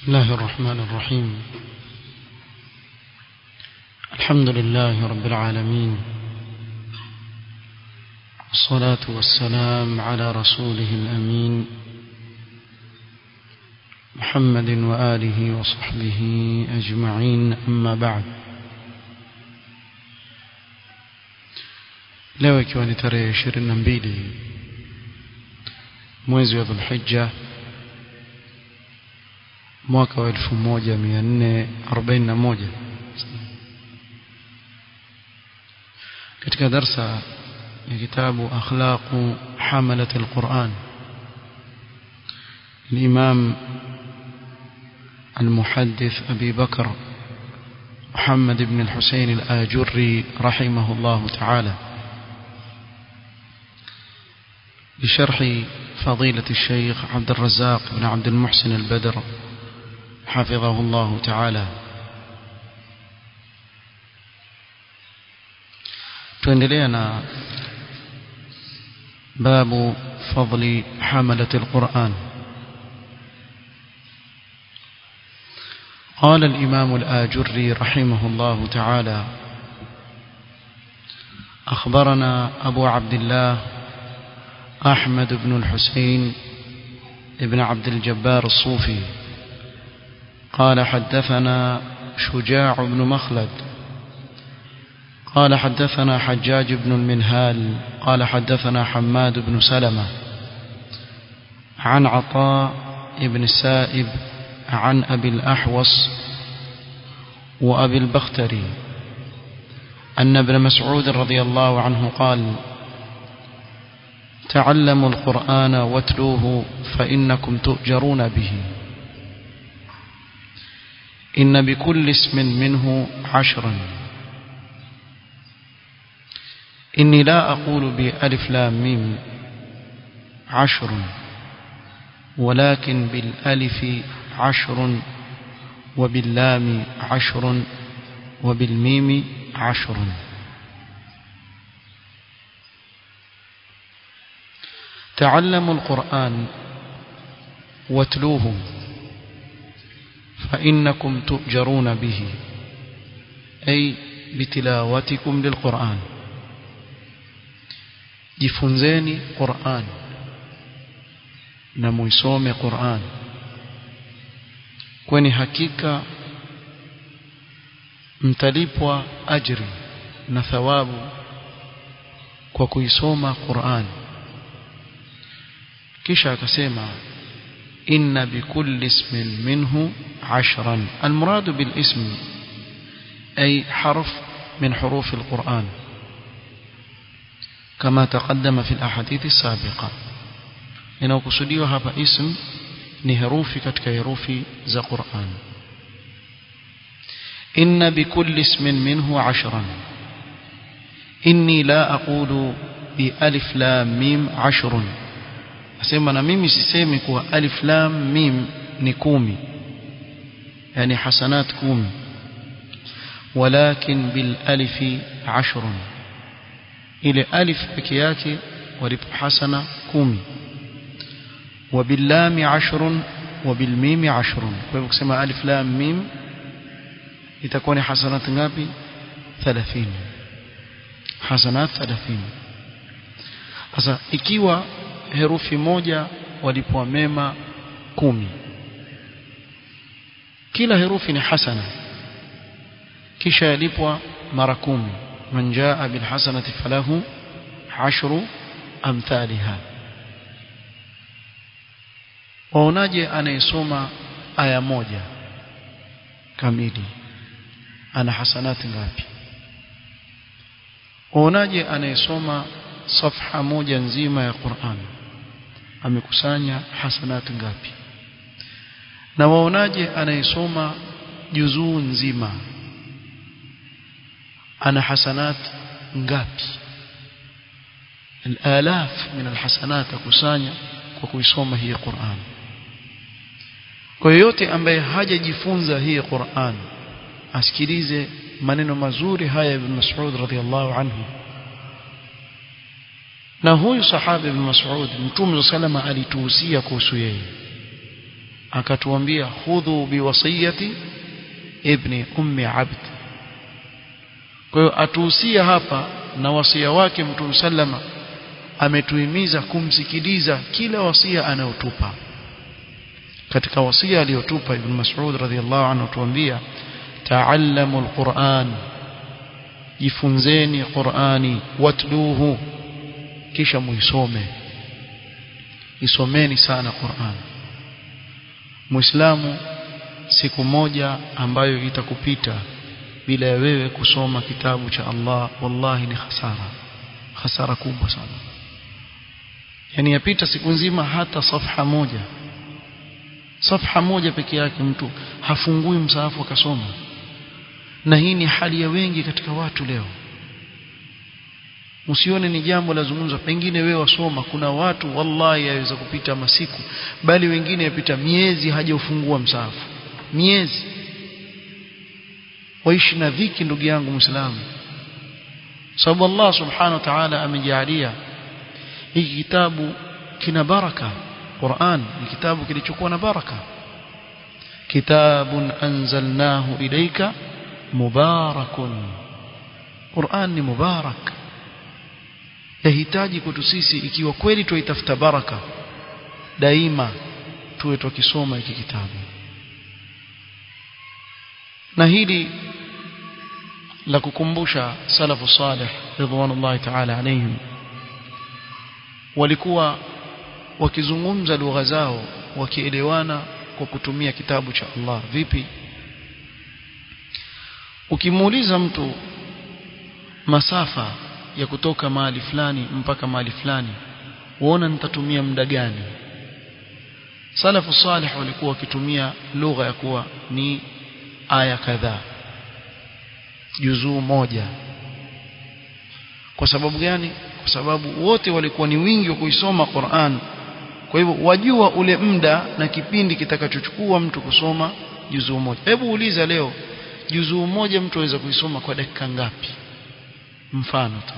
بسم الله الرحمن الرحيم الحمد لله رب العالمين والصلاة والسلام على رسوله الأمين محمد وآله وصحبه أجمعين أما بعد leo ikiwa ni tarehe ishirini na mbili mwezi wa dhulhija mwaka wa elfu moja mia nne arobaini na moja katika darsa ya kitabu akhlaqu hamalat alquran الإمام المحدث أبي بكر محمد بن الحسين الآجري رحمه الله تعالى بشرح فضيلة الشيخ عبد الرزاق بن عبد المحسن البدر حفظه الله تعالى تندلينا باب فضل حملة القرآن قال الإمام الآجري رحمه الله تعالى أخبرنا أبو عبد الله أحمد بن الحسين ابن عبد الجبار الصوفي قال حدثنا شجاع بن مخلد قال حدثنا حجاج بن المنهال قال حدثنا حماد بن سلمة عن عطاء بن السائب عن أبي الأحوص وأبي البختري أن ابن مسعود رضي الله عنه قال تعلموا القرآن واتلوه فإنكم تؤجرون به إن بكل اسم منه عشرا إني لا أقول بألف لام ميم عشر ولكن بالألف عشر وباللام عشر وبالميم عشر تعلموا القرآن واتلوه فإنكم تؤجرون به أي بتلاوتكم للقرآن jifunzeni Qur'an na muisome Qur'an kwani hakika mtalipwa ajri na thawabu kwa kuisoma Qur'an kisha akasema inna bikulli ismin minhu ashran almurad bilism ay harf min huruf alquran كما تقدم في الأحاديث السابقة inayokusudiwa hapa ism ni herufi katika herufi za Qur'an inna bikulli ismin minhu ashran inni la aqulu bi alif lam mim ashrun asema na mimi sisemi kuwa alif lam mim ni kumi yani hasanat kumi walakin bil alifi ashrun ile alif peke yake walipo hasana kumi وباللام عشر وبالميم عشر kwa hivyo kusema alif lam mim itakuwa ni hasanat ngapi 30 hasanat 30 sasa ikiwa herufi moja walipwa mema kumi kila herufi ni hasana kisha yalipwa mara kumi من جاء بالحسنة فله عشر أمثالها waonaje anayesoma aya moja kamili ana hasanati ngapi waonaje anayesoma safha moja nzima ya Qur'an amekusanya hasanati ngapi na waonaje anayesoma juzuu nzima ana hasanat ngapi الآلاف من الحسنات akusanya kwa kuisoma hii Qur'an kwa yote ambaye hajajifunza hii Qur'an asikilize maneno mazuri haya ibn Mas'ud radhiyallahu anhu na huyu sahaba ibn Mas'ud Mtume salama alituhusia kuhusu yeye akatuambia khudhu biwasiyati ibni ummi abd kwa hiyo atuhusia hapa na wasia wake mtume sallama ametuhimiza kumsikiliza kila wasia anayotupa katika wasia aliyotupa ibn Mas'ud radhiyallahu anhu tuambia ta'allamu alquran jifunzeni qurani watluhu kisha muisome isomeni sana qurani muislamu siku moja ambayo itakupita bila ya wewe kusoma kitabu cha Allah wallahi ni hasara hasara kubwa sana yani yapita siku nzima hata safha moja safha moja peke yake mtu hafungui msahafu akasoma na hii ni hali ya wengi katika watu leo usione ni jambo la zungumza pengine wewe wasoma kuna watu wallahi yaweza kupita masiku bali wengine yapita miezi hajaufungua msahafu miezi waishi na dhiki ndugu yangu muislamu sababu Allah subhanahu wa ta'ala amejalia hiki kitabu kina baraka Qur'an ni kitabu kilichokuwa na baraka kitabun anzalnahu ilayka mubarakun Qur'an ni mubarak yahitaji kwetu sisi ikiwa kweli tuitafuta baraka daima tuwe tukisoma hiki kitabu na hili la kukumbusha salafu salih ridwanullahi ta'ala alayhim walikuwa wakizungumza lugha zao wakielewana kwa kutumia kitabu cha Allah vipi ukimuuliza mtu masafa ya kutoka mahali fulani mpaka mahali fulani uona nitatumia muda gani salafu salih walikuwa wakitumia lugha ya kuwa ni aya kadhaa juzuu moja kwa sababu gani kwa sababu wote walikuwa ni wingi wa kuisoma Qur'an kwa hivyo wajua ule muda na kipindi kitakachochukua mtu kusoma juzuu moja hebu uliza leo juzuu moja mtu aweza kuisoma kwa dakika ngapi mfano tu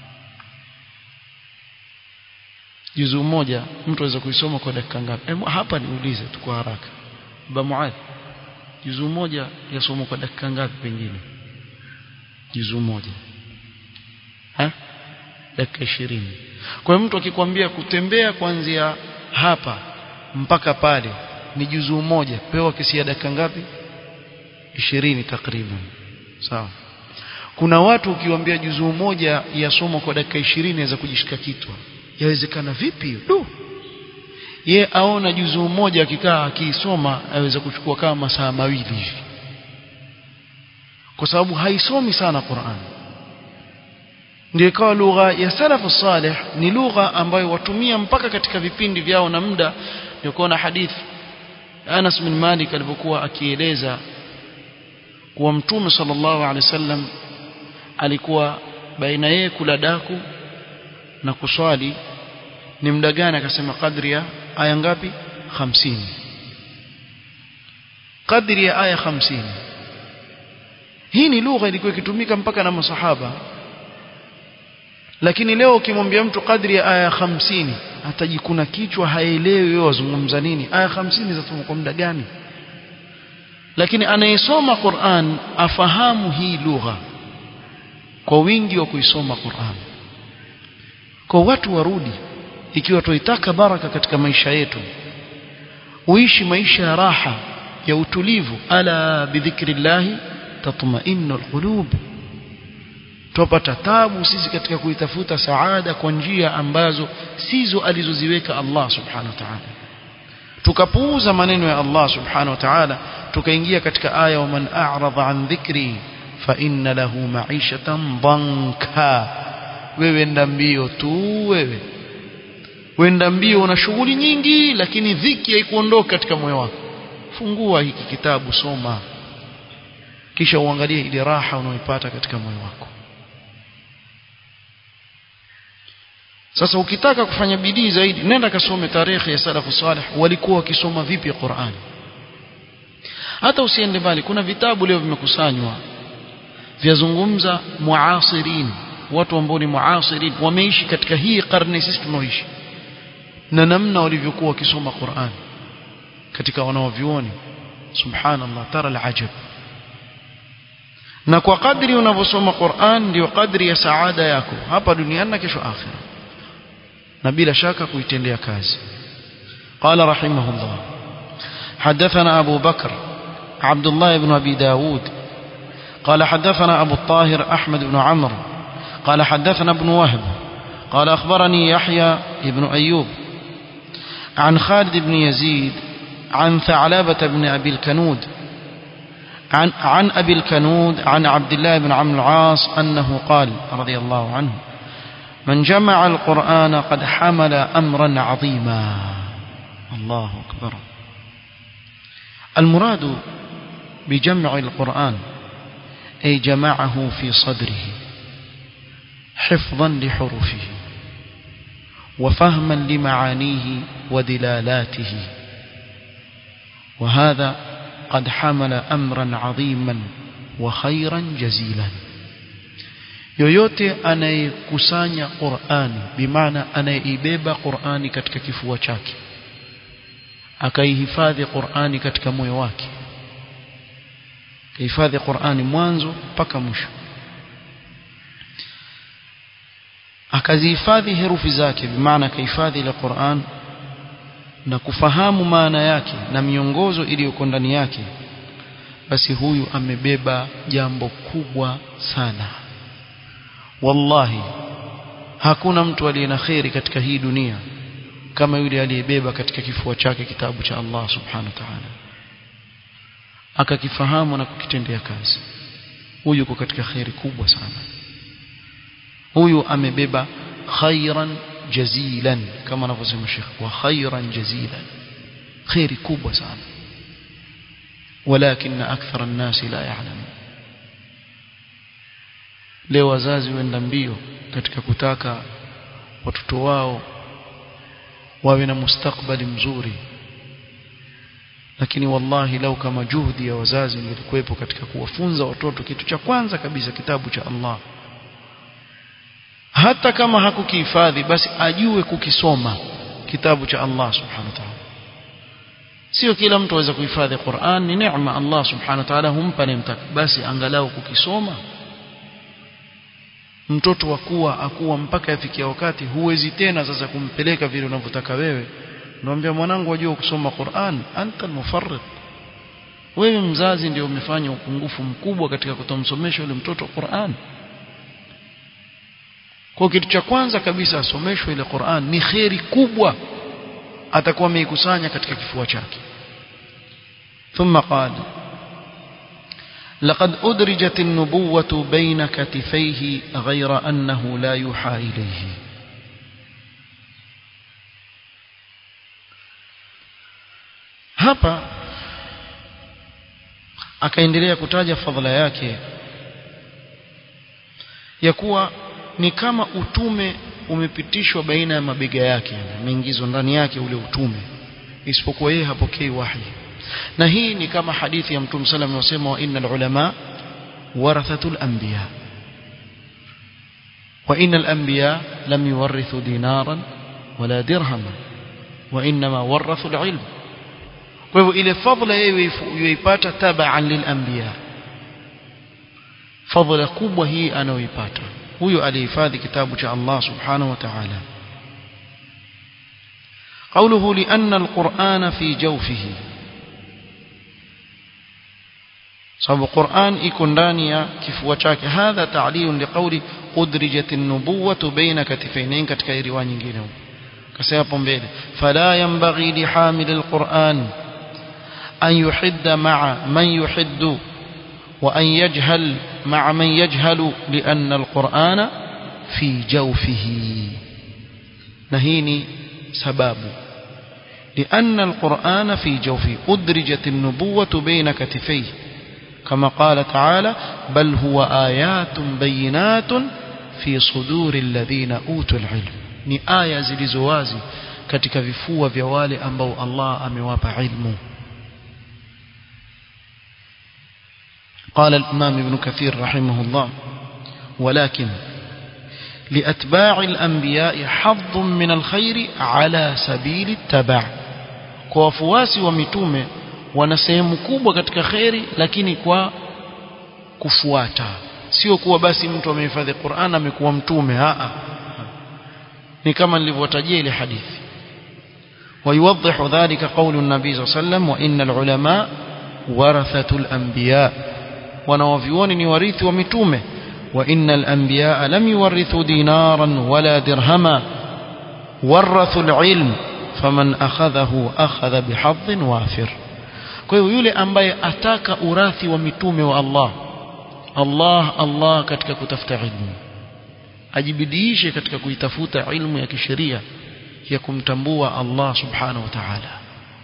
juzuu moja mtu aweza kuisoma kwa dakika ngapi hebu hapa niulize tu kwa haraka baba Muadh juzuu moja yasomwa kwa dakika ngapi pengine juzuu moja ha dakika ishirini kwa hiyo mtu akikwambia kutembea kuanzia hapa mpaka pale ni juzuu moja pewa kisia dakika ngapi ishirini takriban sawa kuna watu ukiwaambia juzuu moja yasomwa kwa dakika ishirini aweza kujishika kitwa yawezekana vipi du ye aona juzuu moja akikaa akiisoma aweza kuchukua kama masaa mawili hivi kwa sababu haisomi sana Qur'an ndio ikawa lugha ya salafu salih ni lugha ambayo watumia mpaka katika vipindi vyao na muda ndio kuona hadithi Anas bin Malik alipokuwa akieleza kuwa mtume sallallahu alaihi wasallam alikuwa baina yeye kula daku na kuswali ni muda gani akasema kadri ya aya ngapi 50 kadri ya aya 50 hii ni lugha ilikuwa ikitumika mpaka na masahaba lakini leo ukimwambia mtu kadri ya aya 50 atajikuna kichwa haelewi wewe wazungumza nini aya 50 zasoma kwa muda gani lakini anayesoma Qur'an afahamu hii lugha kwa wingi wa kuisoma Qur'an kwa watu warudi ikiwa tuitaka baraka katika maisha yetu uishi maisha ya raha ya utulivu ala bidhikrillahi tatma'innu alqulub tupata tabu sisi katika kuitafuta saada kwa njia ambazo sizo alizoziweka Allah subhanahu wa ta'ala tukapuuza maneno ya Allah subhanahu wa ta'ala tukaingia katika aya wa man a'rada an dhikri fa inna lahu ma'ishatan dhanka wewe enda mbio tu wewe wenda mbio una shughuli nyingi lakini dhiki haikuondoka katika moyo wako fungua hiki kitabu soma kisha uangalie ile raha unaoipata katika moyo wako sasa ukitaka kufanya bidii zaidi nenda kasome tarehe ya salafu salih walikuwa wakisoma vipi Qur'an hata usiende mbali kuna vitabu leo vimekusanywa vyazungumza muasirin watu ambao ni muasirin wameishi katika hii karne sisi tunaoishi na namna walivyokuwa wakisoma Qur'an katika wanaovyuoni subhanallah tara alajab na kwa kadri unavyosoma Qur'an ndio kadri ya saada yako hapa duniani na kesho akhira na bila shaka kuitendea kazi قال رحمه الله حدثنا أبو بكر عبد الله بن أبي داود قال حدثنا أبو الطاهر أحمد بن عمرو قال حدثنا ابن وهب قال أخبرني يحيى بن أيوب عن خالد بن يزيد عن ثعلبة بن أبي الكنود عن, عن أبي الكنود عن عبد الله بن عمرو العاص أنه قال رضي الله عنه من جمع القرآن قد حمل أمرا عظيما الله أكبر المراد بجمع القرآن أي جمعه في صدره حفظا لحروفه وفهما لمعانيه ودلالاته وهذا قد حمل أمرا عظيما وخيرا جزيلا yoyote anayekusanya Qur'ani bimaana anayeibeba Qur'ani katika kifua chake akaihifadhi Qur'ani katika moyo wake hifadhi Qur'ani mwanzo mpaka mwisho akazihifadhi herufi zake bimaana akahifadhi ile Qur'an na kufahamu maana yake na miongozo iliyoko ndani yake basi huyu amebeba jambo kubwa sana wallahi hakuna mtu aliye na kheri katika hii dunia kama yule aliyebeba katika kifua chake kitabu cha Allah subhanahu wa ta'ala akakifahamu na kukitendea kazi huyu yuko katika kheri kubwa sana huyu amebeba khairan jazilan kama anavyosema Sheikh wa khairan jazilan khairi kubwa sana walakin akthara an-nas la ya'lamun leo wazazi wenda mbio katika kutaka watoto wao wawe na mustakbali mzuri lakini wallahi lau kama juhudi ya wazazi ingekuwepo katika kuwafunza watoto kitu cha kwanza kabisa kitabu cha Allah hata kama hakukihifadhi basi ajue kukisoma kitabu cha Allah subhanahu wa ta'ala sio kila mtu aweza kuhifadhi Qur'an ni neema Allah subhanahu wa ta'ala humpa nemtaka basi angalau kukisoma mtoto akuwa akuwa mpaka yafikia wakati huwezi tena sasa kumpeleka vile unavyotaka wewe naambia mwanangu wajua kusoma Qur'an anta mufarrid wewe mzazi ndio umefanya upungufu mkubwa katika kutomsomesha yule mtoto Qur'an kwa kitu cha kwanza kabisa asomeshwe ile Qur'an ni kheri kubwa atakuwa ameikusanya katika kifua chake ثم قال لقد أدرجت النبوة بين كتفيه غير أنه لا يوحى إليه hapa akaendelea kutaja fadhila yake ya kuwa ni kama utume umepitishwa baina ya mabega yake umeingizwa ndani yake ule utume isipokuwa yeye hapokei wahi na hii ni kama hadithi ya mtume sallam anasema wa innal ulama warathatul anbiya wa innal anbiya lam yuwarithu dinaran wala dirhama wa inma warathu alilm kwa hivyo ile fadhila yeye yuipata tabaan lilanbiya fadhila kubwa hii anayoipata huyo alihifadhi kitabu cha Allah subhanahu wa ta'ala قوله لأن القرآن في جوفه sababu Qur'an iko ndani ya kifua chake hadha ta'lil liqawli udrijat an-nubuwatu baina katifayn katika riwaya nyingine kasema hapo mbele fala yanbaghi li hamil al-Qur'an an yuhidda ma'a man yuhiddu wa an yajhal ma'a man yajhalu lianna al-Qur'ana fi jawfihi na hii ni sababu لأن القرآن في جوفه أدرجت النبوة بين كتفيه كما قال تعالى بل هو آيات بينات في صدور الذين أوتوا العلم ni aya zilizowazi katika vifua vya wale ambao Allah amewapa ilmu قال الإمام ابن كثير رحمه الله ولكن لأتباع الأنبياء حظ من الخير على سبيل التبع kwa wafuasi wa mitume wana sehemu kubwa katika kheri lakini kwa kufuata sio kuwa basi mtu amehifadhi Qur'an amekuwa mtume a ni kama nilivyotajia ile hadithi ويوضح ذلك قول النبي صلى الله عليه وسلم وإن العلماء ورثة الأنبياء ونوفيون نورث ومتومه وإن الأنبياء لم يورثوا دينارا ولا درهما ورثوا العلم فمن أخذه أخذ بحظ وافر kwa hiyo yule ambaye ataka urathi wa mitume wa Allah Allah Allah katika kutafuta ilmu ajibidiishe katika kuitafuta ilmu ya kisheria ya kumtambua Allah subhanahu wa ta'ala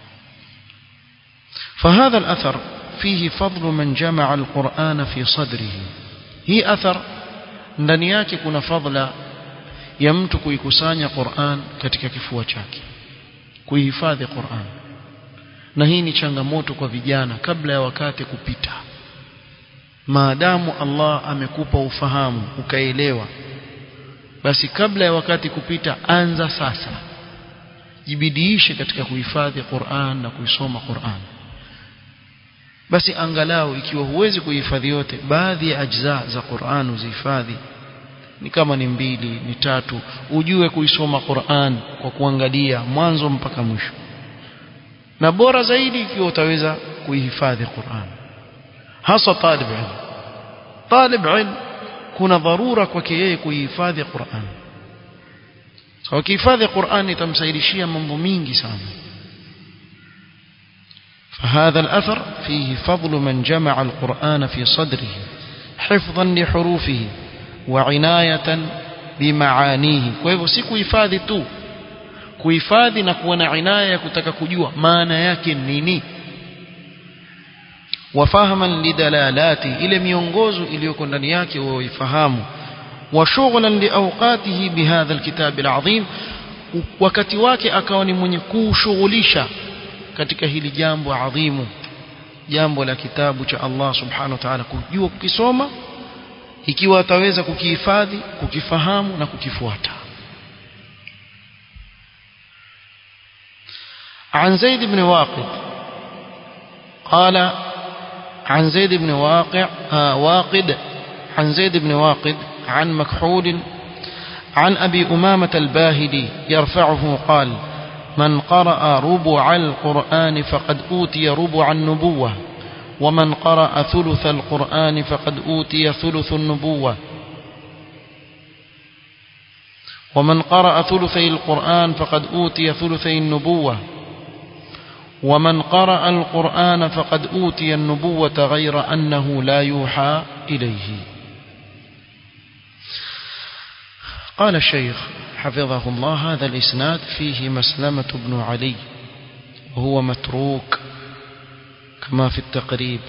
فهذا الأثر فيه فضل من جمع القرآن في صدره هي أثر ndani yake kuna fadla ya mtu kuikusanya Qur'an katika kifua chake kuihifadhi Qur'an na hii ni changamoto kwa vijana kabla ya wakati kupita maadamu Allah amekupa ufahamu ukaelewa basi kabla ya wakati kupita anza sasa jibidiishe katika kuhifadhi Qur'an na kuisoma Qur'an basi angalau ikiwa huwezi kuhifadhi yote baadhi ya ajza za Qur'an uzihifadhi ni kama ni mbili ni tatu ujue kuisoma Qur'an kwa kuangalia mwanzo mpaka mwisho na bora zaidi ikiwa utaweza kuihifadhi Qur'an hasa talib ilm talib ilm kuna dharura kwake yeye kuihifadhi Qur'an so kuhifadhi Qur'an itamsaidishia mambo mingi sana فهذا الأثر فيه فضل من جمع القرآن في صدره حفظا لحروفه وعناية بمعانيه وهو si kuhifadhi tu kuhifadhi na kuwa na inaya ya kutaka kujua maana yake nini wafahaman lidalalati ile miongozo iliyoko ndani yake waifahamu وشغلا لأوقاته بهذا الكتاب العظيم wakati wake akawa ni mwenye kushughulisha katika hili jambo adhimu jambo la kitabu cha Allah subhanahu wa ta'ala kujua kukisoma ikiwa ataweza kukihifadhi kukifahamu na kukifuata عن زيد بن واقد قال عن زيد بن واقع آه واقد عن زيد بن واقد عن مكحول عن أبي أمامة الباهلي يرفعه قال من قرأ ربع القرآن فقد أوتي ربع النبوة ومن قرأ ثلث القرآن فقد أوتي ثلث النبوة ومن قرأ ثلثي القرآن فقد أوتي ثلثي النبوة ومن قرأ القرآن فقد أوتي النبوة غير أنه لا يوحى إليه قال الشيخ حفظه الله هذا الإسناد فيه مسلمة بن علي وهو متروك كما في التقريب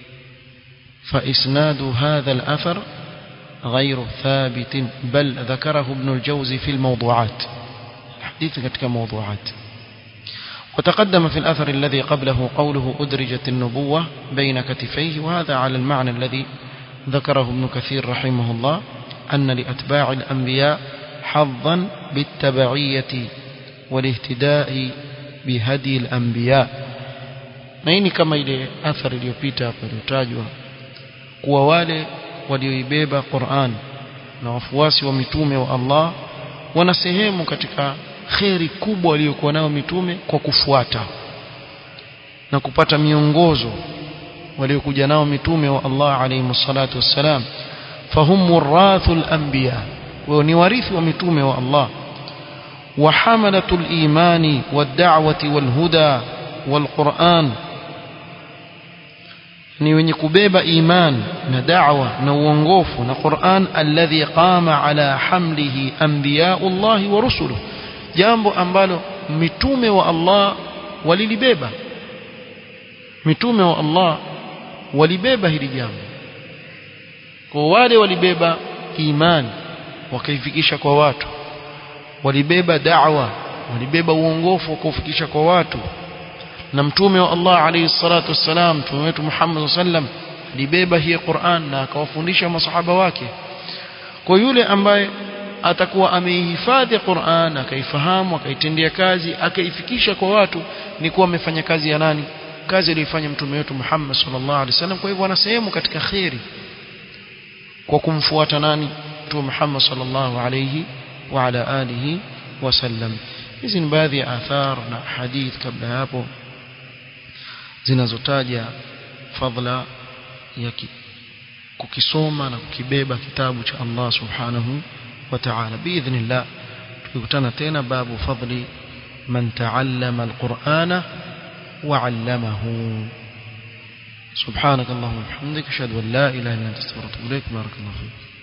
فإسناد هذا الأثر غير ثابت بل ذكره ابن الجوزي في الموضوعات حديث كتك موضوعات وتقدم في الأثر الذي قبله قوله أدرجت النبوة بين كتفيه وهذا على المعنى الذي ذكره ابن كثير رحمه الله أن لأتباع الأنبياء حظا بالتبعية والاهتداء بهدي الأنبياء na hii ni kama ile athari iliyopita hapo iliyotajwa kuwa wale walioibeba Qur'an na wafuasi wa mitume wa Allah wana sehemu katika kheri kubwa waliokuwa nayo mitume kwa kufuata na kupata miongozo waliokuja nao mitume wa Allah alayhi salatu wassalam fahum murathul anbiya wao ni warithi wa mitume wa Allah وحملة الإيمان والدعوة والهدى والقرآن ni wenye kubeba iman na da'wa na uongofu na Qur'an alladhi qama ala hamlihi anbiya'ullah wa rusuluhu jambo ambalo mitume wa Allah walilibeba mitume wa Allah walibeba hili jambo kwa wale walibeba imani wakaifikisha kwa watu walibeba da'wa walibeba uongofu wakaufikisha kwa watu na mtume wa Allah alayhi salatu wassalam mtume wetu Muhammad sallam alibeba hii Qur'an na akawafundisha masahaba wake kwa yule ambaye atakuwa ameihifadhi Qur'an akaifahamu akaitendea kazi akaifikisha kwa watu ni kuwa amefanya kazi ya nani kazi aliyofanya mtume wetu Muhammad sallallahu alaihi wasallam kwa hivyo ana sehemu katika khairi kwa kumfuata nani mtume Muhammad sallallahu alaihi wa ala alihi wasallam hizi ni baadhi ya athar na hadith kabla hapo zinazotaja fadla ya kukisoma na kukibeba kitabu cha Allah subhanahu wa ta'ala biidhnillah tukikutana tena babu fadli man ta'allama alqur'ana wa 'allamahu سبحانك اللهم وبحمدك اشهد ان لا اله الا انت استغفرك واتوب اليك بارك الله فيك